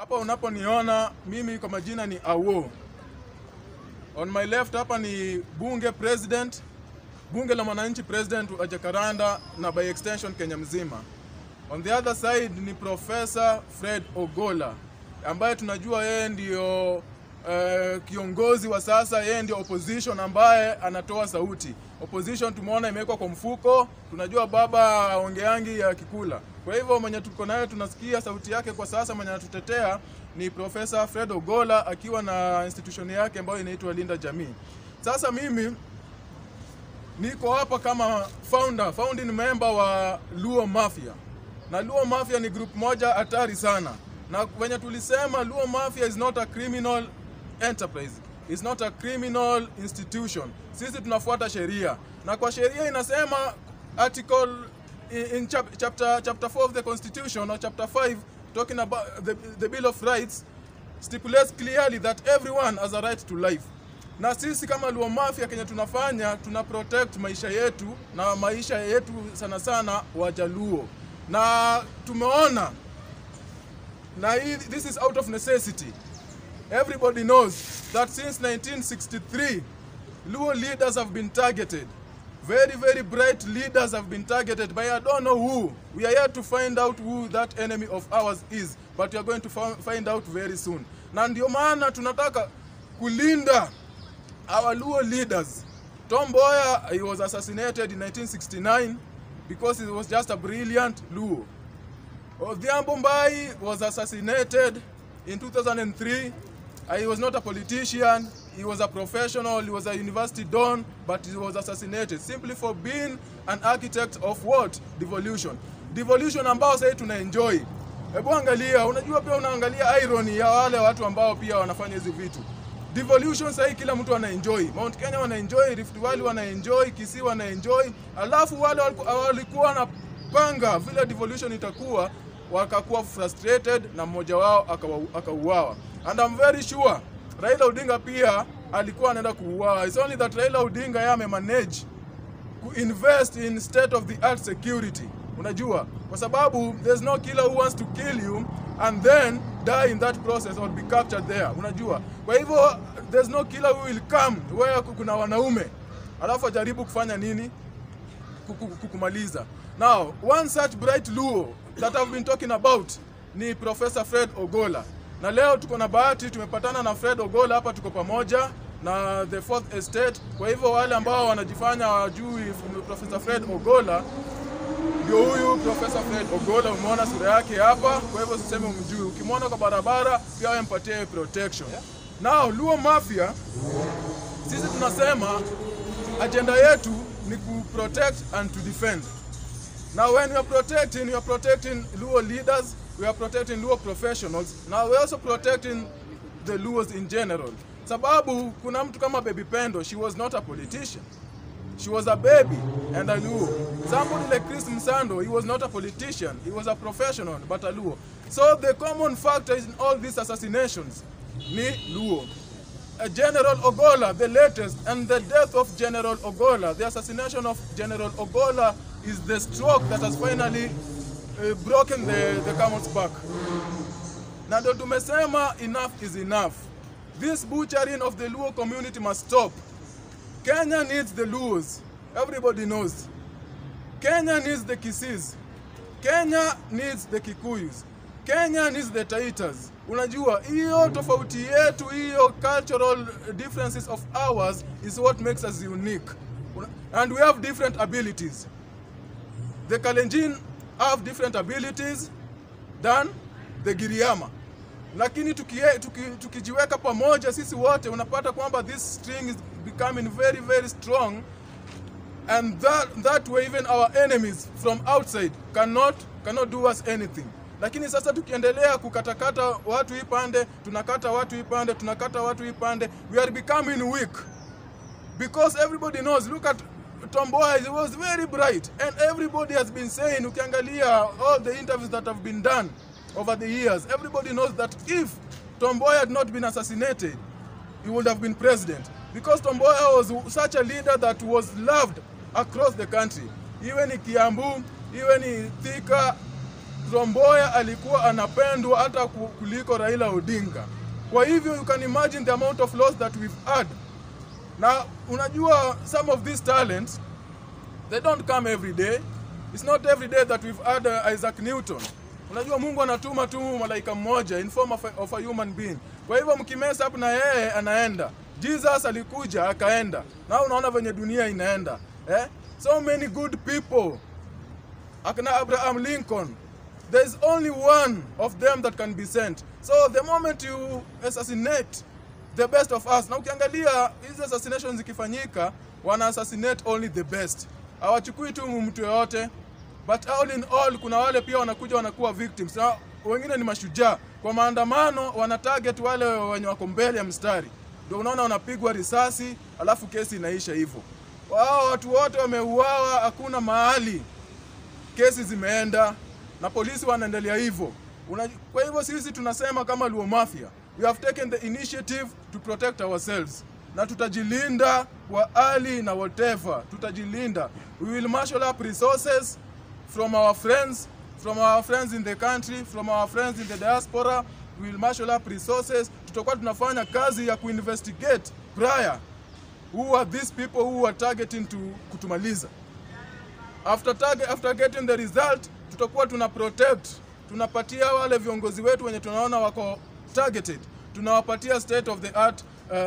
Hapa unaponiona mimi kwa majina ni Awo. On my left hapa ni bunge president, bunge la mwananchi president wa Jacaranda na by extension Kenya mzima. On the other side ni Professor Fred Ogola ambaye tunajua yeye ndio uh, kiongozi wa sasa, yeye ndio opposition ambaye anatoa sauti. Opposition tumeona imewekwa kwa mfuko, tunajua baba ongeangi ya kikula. Kwa hivyo mwenye tuko naye tunasikia sauti yake kwa sasa, mwenye anatutetea ni Professor Fred Ogola akiwa na institution yake ambayo inaitwa Linda Jamii. Sasa mimi niko hapa kama founder, founding member wa Luo Mafia. Na Luo Mafia ni group moja hatari sana. Na wenye tulisema Luo Mafia is not a criminal enterprise. It's not a criminal institution. Sisi tunafuata sheria. Na kwa sheria inasema article in, in chap, chapter chapter 4 of the constitution or chapter 5 talking about the, the bill of rights stipulates clearly that everyone has a right to life na sisi kama Luo Mafia kenye tunafanya tuna protect maisha yetu na maisha yetu sana sana Wajaluo, na tumeona na hii, this is out of necessity. Everybody knows that since 1963 Luo leaders have been targeted. Very, very bright leaders have been targeted by I don't know who. We are here to find out who that enemy of ours is, but we are going to fi- find out very soon. Na ndio maana tunataka kulinda our Luo leaders. Tom Mboya, he was assassinated in 1969 because he was just a brilliant Luo. Odhiambo Mbai was assassinated in 2003. Uh, He was not a politician, he was a professional, he was a university don, but he was assassinated simply for being an architect of what? Devolution. Devolution ambao sasa tuna enjoy. Hebu angalia, unajua pia unaangalia irony ya wale watu ambao pia wanafanya hizi vitu. Devolution sasa kila mtu ana enjoy. Mount Kenya wana enjoy, Rift Valley wana enjoy, Kisii wana enjoy. Alafu wale waliku- walikuwa wanapanga vile devolution itakuwa wakakuwa frustrated na mmoja wao akawa- akauawa. And I'm very sure Raila Odinga pia alikuwa anaenda kuuawa. It's only that Raila Odinga yeye amemanage kuinvest in state of the art security unajua kwa sababu there's no killer who wants to kill you and then die in that process or be captured there unajua kwa hivyo there's no killer who will come where kuna wanaume alafu ajaribu kufanya nini kuku- kukumaliza now one such bright luo that I've been talking about ni Professor Fred Ogola na leo tuko na bahati tumepatana na Fred Ogola hapa tuko pamoja na the fourth estate kwa hivyo wale ambao wanajifanya wajui Professor Fred Ogola ndio huyu Professor Fred Ogola umeona sura yake hapa kwa hivyo siseme umjui ukimwona kwa barabara pia wewe mpatie protection now Luo Mafia sisi tunasema agenda yetu ni ku protect and to defend. Now when we are protecting, we are protecting Luo leaders, we are protecting Luo professionals, now we are also protecting the Luos in general. Sababu kuna mtu kama Baby Pendo, she was not a politician. She was a baby and a Luo. Somebody like Chris Msando, he was not a politician, he was a professional but a Luo. So the common factor in all these assassinations ni Luo. Uh, General Ogola, the latest, and the death of General Ogola, the assassination of General Ogola is the stroke that has finally uh, broken the, the camel's back. Na ndio tumesema enough is enough. This butchering of the Luo community must stop. Kenya needs the Luos. Everybody knows. Kenya needs the Kisis. Kenya needs the Kikuyus. Kenya needs the Taitas. Unajua hiyo tofauti yetu, hiyo cultural differences of ours is what makes us unique. Una- And we have different abilities. The Kalenjin have different abilities than the Giriama. Lakini tukie, tuki, tukijiweka pamoja sisi wote unapata kwamba this string is becoming very very strong and that, that way even our enemies from outside cannot, cannot do us anything lakini sasa tukiendelea kukatakata watu hii pande tunakata watu hii pande tunakata watu hii pande we are becoming weak because everybody knows look at Tom Mboya he was very bright and everybody has been saying ukiangalia all the interviews that have been done over the years everybody knows that if Tom Mboya had not been assassinated he would have been president because Tom Mboya was such a leader that was loved across the country iwe ni Kiambu iwe ni Thika Trump Mboya alikuwa anapendwa hata ku- kuliko Raila Odinga. Kwa hivyo you can imagine the amount of loss that we've had. Na unajua some of these talents they don't come every day. It's not every day that we've had uh, Isaac Newton. Unajua Mungu anatuma tu malaika mmoja in form of a, of a human being. Kwa hivyo mkimesa up na yeye anaenda. Jesus alikuja akaenda. Na unaona venye dunia inaenda. Eh? So many good people. Akina Abraham Lincoln. There's only one of them that can be sent. So the moment you assassinate the best of us, na ukiangalia hizi assassinations zikifanyika, wana assassinate only the best. Hawachukui tu mtu yoyote, but all in all, kuna wale pia wanakuja wanakuwa victims, na wengine ni mashujaa. Kwa maandamano wana target wale wenye wako mbele ya mstari, ndio unaona wanapigwa risasi, alafu kesi inaisha hivyo. Wao watu wote wameuawa, hakuna mahali kesi zimeenda na polisi wanaendelea hivyo. Una- Kwa hivyo sisi tunasema kama Luo Mafia, we have taken the initiative to protect ourselves na tutajilinda kwa hali na whatever, tutajilinda. We will marshal up resources from our friends, from our friends in the country, from our friends in the diaspora. We will marshal up resources. Tutakuwa tunafanya kazi ya kuinvestigate prior who are these people who are targeting to kutumaliza after, target, after getting the result tutakuwa tuna protect tunapatia wale viongozi wetu wenye tunaona wako targeted tunawapatia state of the art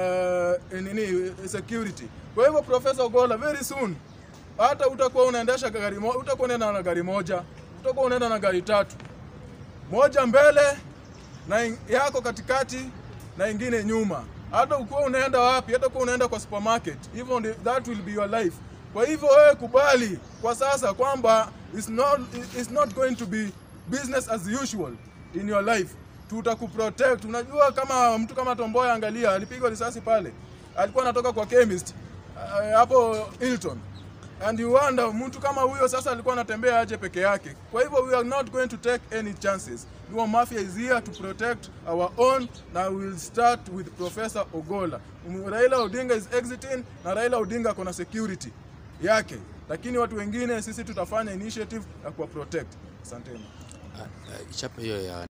uh, nini security kwa hivyo professor Ogolla very soon hata utakuwa unaendesha gari moja utakuwa unaenda na gari moja utakuwa unaenda na gari tatu moja mbele na in- yako katikati na ingine nyuma. Hata ukiwa unaenda wapi, hata ukiwa unaenda kwa supermarket, hivyo ndi- that will be your life. Kwa hivyo wewe kubali kwa sasa kwamba it's not, it's not going to be business as usual in your life. Tutakuprotect. Unajua kama mtu kama Tomboya, angalia, alipigwa risasi pale, alikuwa anatoka kwa chemist uh, hapo Hilton and you wonder mtu kama huyo sasa alikuwa anatembea aje peke yake. Kwa hivyo we are not going to take any chances. Luo Mafia is here to protect our own na we will start with Professor Ogolla. Um, Raila Odinga is exiting na Raila Odinga ako na security yake, lakini watu wengine sisi tutafanya initiative ya kuwa protect. Asanteni. Ah, ah, chapa hiyo ya